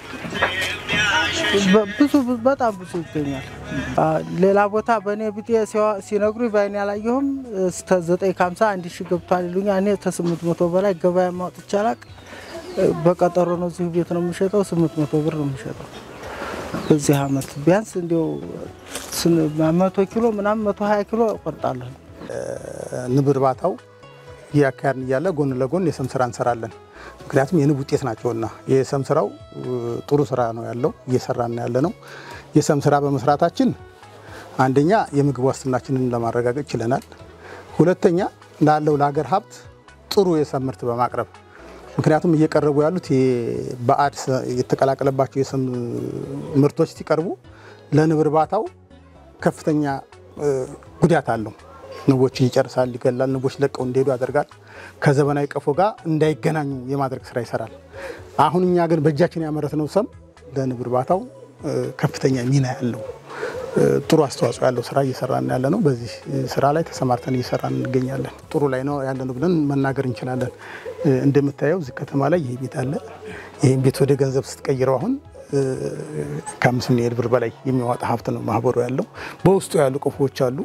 ብዙ በጣም ብዙ ይገኛል። ሌላ ቦታ በእኔ ቢጤ ሲነግሩ በአይኔ አላየሁም። እስከ ዘጠኝ ከሀምሳ አንድ ሺህ ገብቷል ይሉኛል። እኔ ከስምንት መቶ በላይ ገበያ ማውጥቼ አላውቅም። በቀጠሮ ነው እዚሁ ቤት ነው የሚሸጠው። ስምንት መቶ ብር ነው የሚሸጠው በዚህ አመት ቢያንስ እንዲያው መቶ ኪሎ ምናምን መቶ ሀያ ኪሎ እቆርጣለሁ። ንብ እርባታው እያካሄድን እያለ ጎን ለጎን የሰም ስራ እንሰራለን። ምክንያቱም የንብ ውጤት ናቸውና የሰም ስራው ጥሩ ስራ ነው ያለው እየሰራን ያለ ነው። የሰም ስራ በመስራታችን አንደኛ የምግብ ዋስትናችንን ለማረጋገጥ ችለናል። ሁለተኛ ላለው ለሀገር ሀብት ጥሩ የሰም ምርት በማቅረብ ምክንያቱም እየቀረቡ ያሉት ባዕድ የተቀላቀለባቸው የሰም ምርቶች ሲቀርቡ ለንብ እርባታው ከፍተኛ ጉዳት አለው። ንቦችን ይጨርሳል፣ ይገላል፣ ንቦች ለቀው እንዲሄዱ ያደርጋል። ከዘመናዊ ቀፎ ጋር እንዳይገናኙ የማድረግ ስራ ይሰራል። አሁን እኛ ግን በእጃችን ያመረትነው ሰም ለንብ እርባታው ከፍተኛ ሚና ያለው ጥሩ አስተዋጽኦ ያለው ስራ እየሰራን ያለ ነው። በዚህ ስራ ላይ ተሰማርተን እየሰራን እንገኛለን። ጥሩ ላይ ነው ያለነው ብለን መናገር እንችላለን። እንደምታየው እዚህ ከተማ ላይ ይህ ቤት አለ። ይህም ቤት ወደ ገንዘብ ስትቀይረው አሁን ከአምስት ሚሊዮን ብር በላይ የሚያወጣ ሀብት ነው ማህበሩ ያለው። በውስጡ ያሉ ቀፎዎች አሉ፣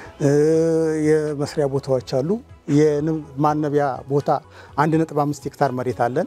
የመስሪያ ቦታዎች አሉ፣ የንብ ማነቢያ ቦታ አንድ ነጥብ አምስት ሄክታር መሬት አለን።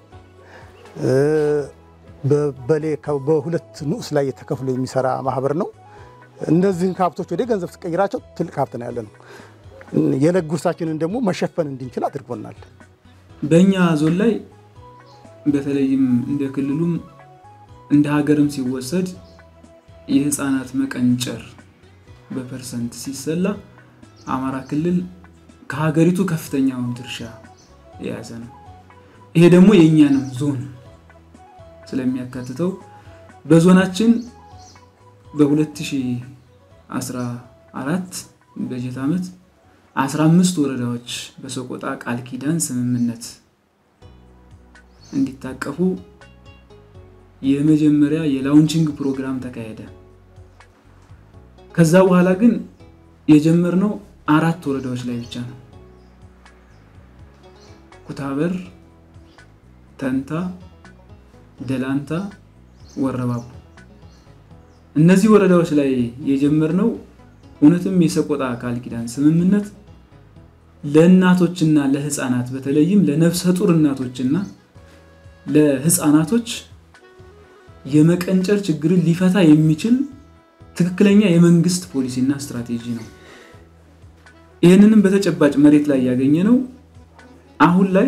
በበሌ በሁለት ንዑስ ላይ ተከፍሎ የሚሰራ ማህበር ነው። እነዚህን ሀብቶች ወደ ገንዘብ ትቀይራቸው ትልቅ ሀብት ነው ያለ ነው። የዕለት ጉርሳችንን ደግሞ መሸፈን እንድንችል አድርጎናል። በእኛ ዞን ላይ በተለይም እንደ ክልሉም እንደ ሀገርም ሲወሰድ የህፃናት መቀንጨር በፐርሰንት ሲሰላ አማራ ክልል ከሀገሪቱ ከፍተኛውን ድርሻ የያዘ ነው። ይሄ ደግሞ የእኛንም ዞን ስለሚያካትተው በዞናችን በ2014 በጀት ዓመት 15 ወረዳዎች በሰቆጣ ቃል ኪዳን ስምምነት እንዲታቀፉ የመጀመሪያ የላውንቺንግ ፕሮግራም ተካሄደ። ከዛ በኋላ ግን የጀመርነው አራት ወረዳዎች ላይ ብቻ ነው። ኩታበር፣ ተንታ፣ ደላንታ፣ ወረባቡ እነዚህ ወረዳዎች ላይ የጀመርነው እውነትም የሰቆጣ ቃል ኪዳን ስምምነት ለእናቶችና ለህፃናት በተለይም ለነፍሰ ጡር እናቶችና ለህፃናቶች የመቀንጨር ችግርን ሊፈታ የሚችል ትክክለኛ የመንግስት ፖሊሲና ስትራቴጂ ነው። ይህንንም በተጨባጭ መሬት ላይ ያገኘ ነው። አሁን ላይ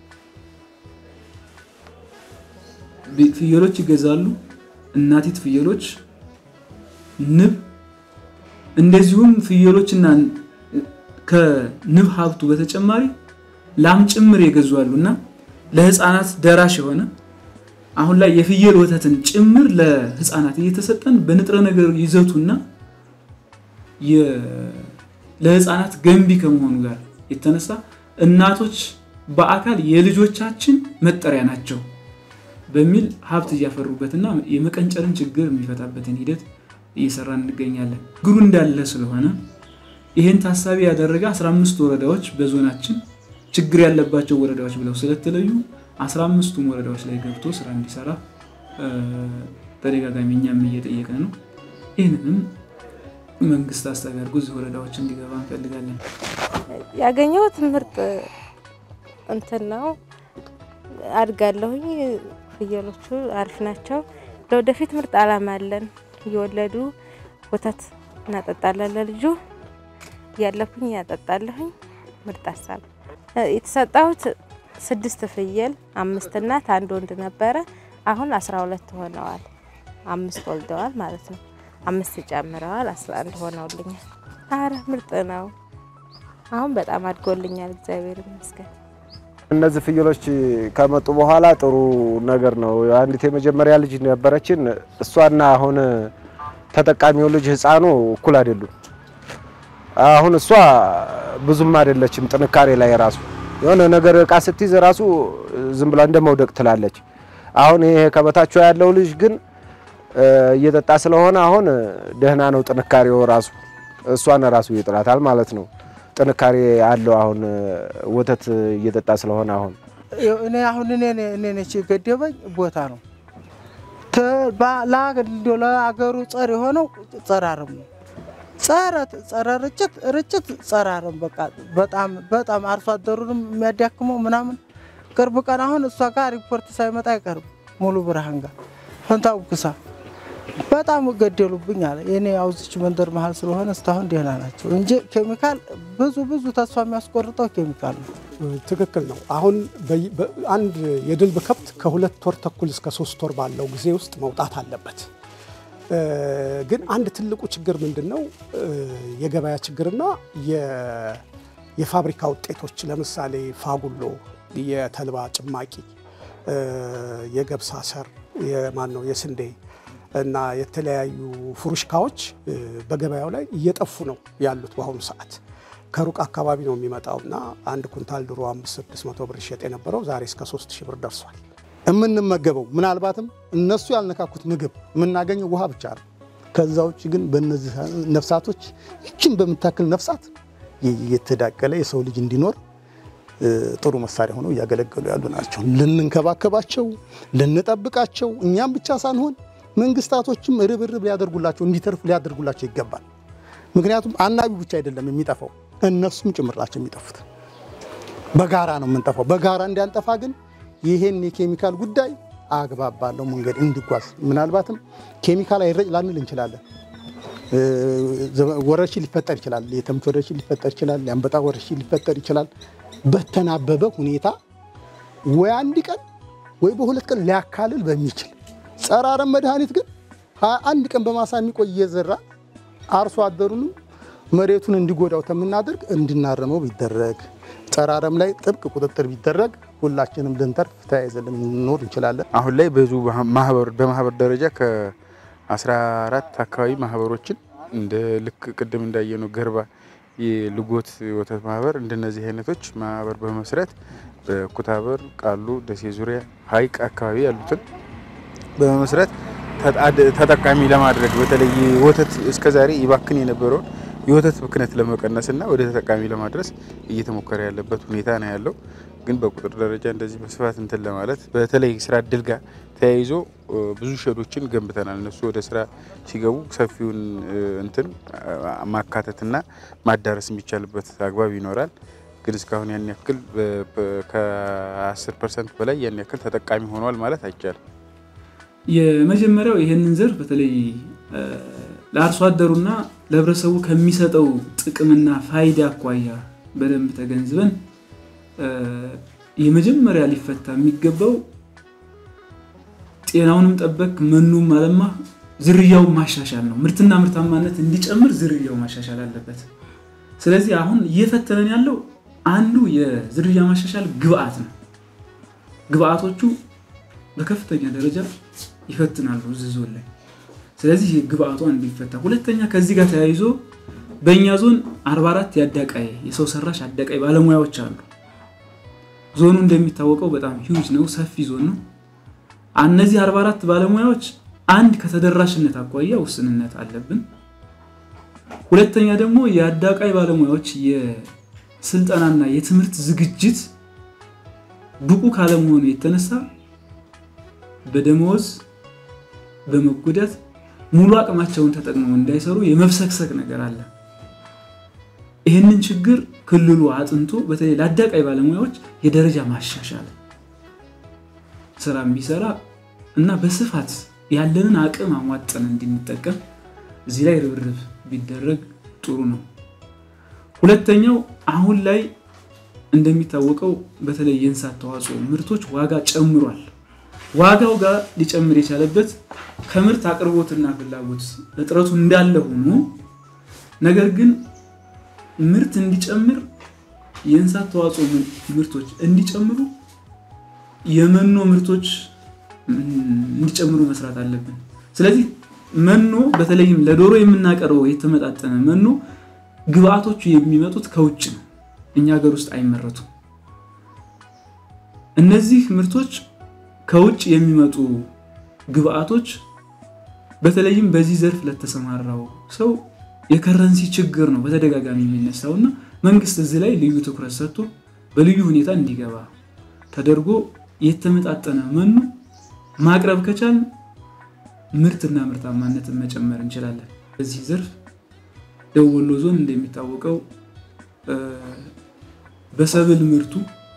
ፍየሎች ይገዛሉ። እናቲት ፍየሎች፣ ንብ፣ እንደዚሁም ፍየሎችና ከንብ ሀብቱ በተጨማሪ ላም ጭምር የገዙ አሉ እና ለህፃናት ደራሽ የሆነ አሁን ላይ የፍየል ወተትን ጭምር ለህፃናት እየተሰጠን በንጥረ ነገር ይዘቱና ለህፃናት ገንቢ ከመሆኑ ጋር የተነሳ እናቶች በአካል የልጆቻችን መጠሪያ ናቸው በሚል ሀብት እያፈሩበትና የመቀንጨርን ችግር የሚፈታበትን ሂደት እየሰራን እንገኛለን። ችግሩ እንዳለ ስለሆነ ይህን ታሳቢ ያደረገ 15 ወረዳዎች በዞናችን ችግር ያለባቸው ወረዳዎች ብለው ስለተለዩ 15ቱም ወረዳዎች ላይ ገብቶ ስራ እንዲሰራ ተደጋጋሚ እኛም እየጠየቅን ነው። ይህንንም መንግስት አሳቢ አድርጎ እዚህ ወረዳዎች እንዲገባ እንፈልጋለን። ያገኘሁት ምርጥ እንትን ነው። አድጋለሁኝ። ፍየሎቹ አሪፍ ናቸው። ለወደፊት ምርጥ አላማ አለን። እየወለዱ ወተት እናጠጣለን ለልጁ እያለኩኝ ያጠጣለሁኝ። ምርጥ ሀሳብ የተሰጣሁት ስድስት ፍየል አምስት እናት አንድ ወንድ ነበረ። አሁን አስራ ሁለት ሆነዋል። አምስት ወልደዋል ማለት ነው። አምስት ጨምረዋል። አስራ አንድ ሆነውልኛል። አረ ምርጥ ነው። አሁን በጣም አድጎልኛል። እግዚአብሔር ይመስገን። እነዚህ ፍየሎች ከመጡ በኋላ ጥሩ ነገር ነው። አንዲት የመጀመሪያ ልጅ ነበረችን። እሷና አሁን ተጠቃሚው ልጅ ህፃኑ እኩል አይደሉም። አሁን እሷ ብዙም አይደለችም ጥንካሬ ላይ ራሱ የሆነ ነገር እቃ ስትይዝ ራሱ ዝም ብላ እንደ መውደቅ ትላለች። አሁን ይሄ ከበታቸው ያለው ልጅ ግን እየጠጣ ስለሆነ አሁን ደህና ነው ጥንካሬው ራሱ እሷን ራሱ ይጥላታል ማለት ነው። ጥንካሬ አለው አሁን ወተት እየጠጣ ስለሆነ አሁን እኔ አሁን እኔ እኔ ነች የገደበኝ ቦታ ነው ለአገሩ ጸር የሆነው ጸረ አረም ነው። ጸረ ጸረ ርጭት ርጭት ጸረ አረም በቃ በጣም በጣም አርሶ አደሩንም የሚያዳክመው ምናምን ቅርብ ቀን አሁን እሷ ጋር ሪፖርት ሳይመጣ አይቀርም ሙሉ ብርሃን ጋር ፈንታው ክሳ በጣም ገደሉብኝ አለ። የኔ አውዝች መንደር መሀል ስለሆነ እስካሁን ደህና ናቸው እንጂ ኬሚካል ብዙ ብዙ ተስፋ የሚያስቆርጠው ኬሚካል ነው። ትክክል ነው። አሁን አንድ የድልብ ከብት ከሁለት ወር ተኩል እስከ ሶስት ወር ባለው ጊዜ ውስጥ መውጣት አለበት። ግን አንድ ትልቁ ችግር ምንድን ነው? የገበያ ችግርና የፋብሪካ ውጤቶች ለምሳሌ ፋጉሎ፣ የተልባ ጭማቂ፣ የገብስ አሰር፣ የማን ነው የስንዴ እና የተለያዩ ፍሩሽካዎች በገበያው ላይ እየጠፉ ነው ያሉት በአሁኑ ሰዓት። ከሩቅ አካባቢ ነው የሚመጣው እና አንድ ኩንታል ድሮ አምስት ስድስት መቶ ብር ይሸጥ የነበረው ዛሬ እስከ ሶስት ሺህ ብር ደርሷል። የምንመገበው ምናልባትም እነሱ ያልነካኩት ምግብ የምናገኘው ውሃ ብቻ ነው። ከዛ ውጭ ግን በእነዚህ ነፍሳቶች ይችን በምታክል ነፍሳት የተዳቀለ የሰው ልጅ እንዲኖር ጥሩ መሳሪያ ሆነው እያገለገሉ ያሉ ናቸው። ልንንከባከባቸው፣ ልንጠብቃቸው እኛም ብቻ ሳንሆን መንግስታቶችም ርብርብ ሊያደርጉላቸው እንዲተርፉ ሊያደርጉላቸው ይገባል። ምክንያቱም አናቢው ብቻ አይደለም የሚጠፋው እነሱም ጭምር ናቸው የሚጠፉት። በጋራ ነው የምንጠፋው። በጋራ እንዲያንጠፋ ግን ይሄን የኬሚካል ጉዳይ አግባብ ባለው መንገድ እንዲጓዝ ምናልባትም ኬሚካል አይረጭ ላንል እንችላለን። ወረርሽኝ ሊፈጠር ይችላል። የተምች ወረርሽኝ ሊፈጠር ይችላል። የአንበጣ ወረርሽኝ ሊፈጠር ይችላል። በተናበበ ሁኔታ ወይ አንድ ቀን ወይ በሁለት ቀን ሊያካልል በሚችል ጸረ አረም መድኃኒት ግን አንድ ቀን በማሳ የሚቆይ እየዘራ አርሶ አደሩንም መሬቱን እንዲጎዳው ከምናደርግ እንድናረመው ቢደረግ ጸረ አረም ላይ ጥብቅ ቁጥጥር ቢደረግ ሁላችንም ልንተርፍ ተያይዘን ልንኖር እንችላለን። አሁን ላይ ብዙ ማህበር በማህበር ደረጃ ከ14 አካባቢ ማህበሮችን እንደ ልክ ቅድም እንዳየነው ገርባ የልጎት ወተት ማህበር እንደነዚህ አይነቶች ማህበር በመስረት በኩታበር፣ ቃሉ፣ ደሴ ዙሪያ፣ ሀይቅ አካባቢ ያሉትን በመመስረት ተጠቃሚ ለማድረግ በተለይ ወተት እስከዛሬ ይባክን የነበረውን የወተት ብክነት ለመቀነስና ወደ ተጠቃሚ ለማድረስ እየተሞከረ ያለበት ሁኔታ ነው ያለው። ግን በቁጥር ደረጃ እንደዚህ በስፋት እንትን ለማለት በተለይ ስራ እድል ጋር ተያይዞ ብዙ ሼዶችን ገንብተናል። እነሱ ወደ ስራ ሲገቡ ሰፊውን እንትን ማካተትና ማዳረስ የሚቻልበት አግባብ ይኖራል። ግን እስካሁን ያን ያክል ከ10 ፐርሰንት በላይ ያን ያክል ተጠቃሚ ሆኗል ማለት አይቻልም። የመጀመሪያው ይህንን ዘርፍ በተለይ ለአርሶ አደሩና ለህብረተሰቡ ከሚሰጠው ጥቅምና ፋይዳ አኳያ በደንብ ተገንዝበን የመጀመሪያ ሊፈታ የሚገባው ጤናውንም ጠበቅ መኖም ማለማ ዝርያውን ማሻሻል ነው። ምርትና ምርታማነት እንዲጨምር ዝርያው ማሻሻል አለበት። ስለዚህ አሁን እየፈተነን ያለው አንዱ የዝርያ ማሻሻል ግብአት ነው። ግብአቶቹ በከፍተኛ ደረጃ ይፈትናሉ እዚህ ዞን ላይ። ስለዚህ ግብአቱ አንዱ ይፈታ። ሁለተኛ ከዚህ ጋር ተያይዞ በእኛ ዞን 44 የአዳቃይ የሰው ሰራሽ አዳቃይ ባለሙያዎች አሉ። ዞኑ እንደሚታወቀው በጣም ሂውጅ ነው፣ ሰፊ ዞን ነው። እነዚህ 44 ባለሙያዎች አንድ ከተደራሽነት አኳያ ውስንነት አለብን። ሁለተኛ ደግሞ የአዳቃይ ባለሙያዎች የስልጠናና የትምህርት ዝግጅት ብቁ ካለመሆኑ የተነሳ በደመወዝ በመጎዳት ሙሉ አቅማቸውን ተጠቅመው እንዳይሰሩ የመብሰክሰክ ነገር አለ። ይህንን ችግር ክልሉ አጥንቶ በተለይ ለአዳቃይ ባለሙያዎች የደረጃ ማሻሻል ስራ ቢሰራ እና በስፋት ያለንን አቅም አሟጠን እንድንጠቀም እዚህ ላይ ርብርብ ቢደረግ ጥሩ ነው። ሁለተኛው አሁን ላይ እንደሚታወቀው በተለይ የእንስሳት ተዋጽኦ ምርቶች ዋጋ ጨምሯል። ዋጋው ጋር ሊጨምር የቻለበት ከምርት አቅርቦትና ፍላጎት እጥረቱ እንዳለ ሆኖ ነገር ግን ምርት እንዲጨምር የእንስሳት ተዋጽኦ ምርቶች እንዲጨምሩ የመኖ ምርቶች እንዲጨምሩ መስራት አለብን። ስለዚህ መኖ በተለይም ለዶሮ የምናቀርበው የተመጣጠነ መኖ ግብአቶቹ የሚመጡት ከውጭ ነው፣ እኛ ሀገር ውስጥ አይመረቱም። እነዚህ ምርቶች ከውጭ የሚመጡ ግብአቶች በተለይም በዚህ ዘርፍ ለተሰማራው ሰው የከረንሲ ችግር ነው በተደጋጋሚ የሚነሳው እና መንግስት እዚህ ላይ ልዩ ትኩረት ሰጥቶ በልዩ ሁኔታ እንዲገባ ተደርጎ የተመጣጠነ መኖ ማቅረብ ከቻል ምርትና ምርታማነትን መጨመር እንችላለን። በዚህ ዘርፍ ደቡብ ወሎ ዞን እንደሚታወቀው በሰብል ምርቱ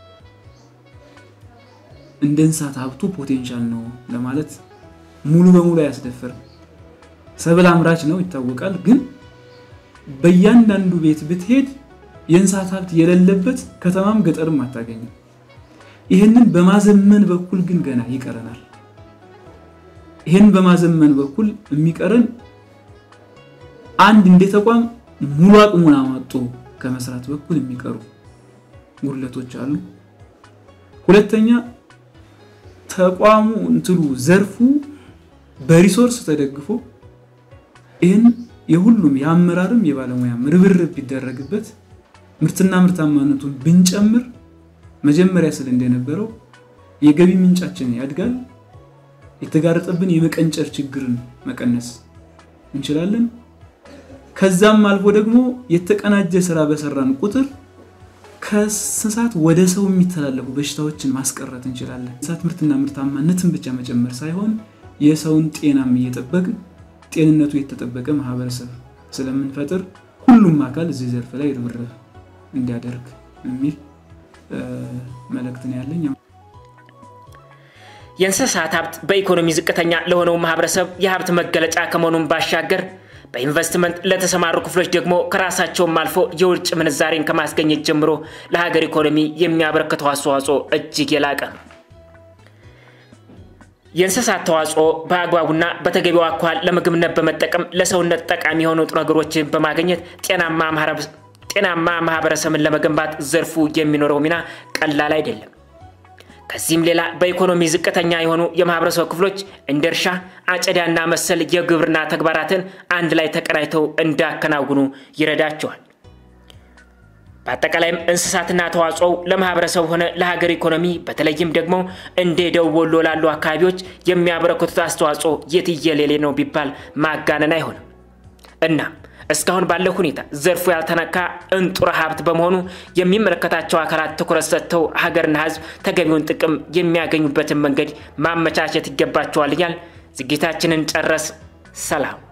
እንደ እንስሳት ሀብቱ ፖቴንሻል ነው ለማለት ሙሉ በሙሉ አያስደፍርም። ሰብል አምራች ነው ይታወቃል። ግን በእያንዳንዱ ቤት ብትሄድ የእንስሳት ሀብት የሌለበት ከተማም ገጠርም አታገኝም። ይህንን በማዘመን በኩል ግን ገና ይቀረናል። ይህን በማዘመን በኩል የሚቀረን አንድ እንደ ተቋም ሙሉ አቅሙን አሟጦ ከመስራት በኩል የሚቀሩ ጉድለቶች አሉ። ሁለተኛ ተቋሙ እንትሉ ዘርፉ በሪሶርስ ተደግፎ ይህን የሁሉም የአመራርም የባለሙያም ርብርብ ቢደረግበት ምርትና ምርታማነቱን ብንጨምር መጀመሪያ ስል እንደነበረው የገቢ ምንጫችን ያድጋል። የተጋረጠብን የመቀንጨር ችግርን መቀነስ እንችላለን። ከዛም አልፎ ደግሞ የተቀናጀ ስራ በሰራን ቁጥር ከእንስሳት ወደ ሰው የሚተላለፉ በሽታዎችን ማስቀረት እንችላለን። እንስሳት ምርትና ምርታማነትን ብቻ መጨመር ሳይሆን የሰውን ጤናም እየጠበቅን ጤንነቱ የተጠበቀ ማህበረሰብ ስለምንፈጥር ሁሉም አካል እዚህ ዘርፍ ላይ ርብርብ እንዲያደርግ የሚል መልእክት ነው ያለኝ። የእንስሳት ሀብት በኢኮኖሚ ዝቅተኛ ለሆነው ማህበረሰብ የሀብት መገለጫ ከመሆኑም ባሻገር በኢንቨስትመንት ለተሰማሩ ክፍሎች ደግሞ ከራሳቸውም አልፎ የውጭ ምንዛሬን ከማስገኘት ጀምሮ ለሀገር ኢኮኖሚ የሚያበረክተው አስተዋጽኦ እጅግ የላቀ ነው። የእንስሳት ተዋጽኦ በአግባቡና በተገቢው አኳኋን ለምግብነት በመጠቀም ለሰውነት ጠቃሚ የሆኑ ነገሮችን በማግኘት ጤናማ ማህበረሰብን ለመገንባት ዘርፉ የሚኖረው ሚና ቀላል አይደለም። ከዚህም ሌላ በኢኮኖሚ ዝቅተኛ የሆኑ የማህበረሰብ ክፍሎች እንደ እርሻ፣ አጨዳና መሰል የግብርና ተግባራትን አንድ ላይ ተቀናጅተው እንዲያከናውኑ ይረዳቸዋል። በአጠቃላይም እንስሳትና ተዋጽኦው ለማህበረሰብ ሆነ ለሀገር ኢኮኖሚ በተለይም ደግሞ እንደ ደቡብ ወሎ ላሉ አካባቢዎች የሚያበረክቱት አስተዋጽኦ የትየሌሌ ነው ቢባል ማጋነን አይሆንም። እናም እስካሁን ባለው ሁኔታ ዘርፉ ያልተነካ እንጡረ ሀብት በመሆኑ የሚመለከታቸው አካላት ትኩረት ሰጥተው ሀገርና ሕዝብ ተገቢውን ጥቅም የሚያገኙበትን መንገድ ማመቻቸት ይገባቸዋል እያል ዝግጅታችንን ጨረስ። ሰላም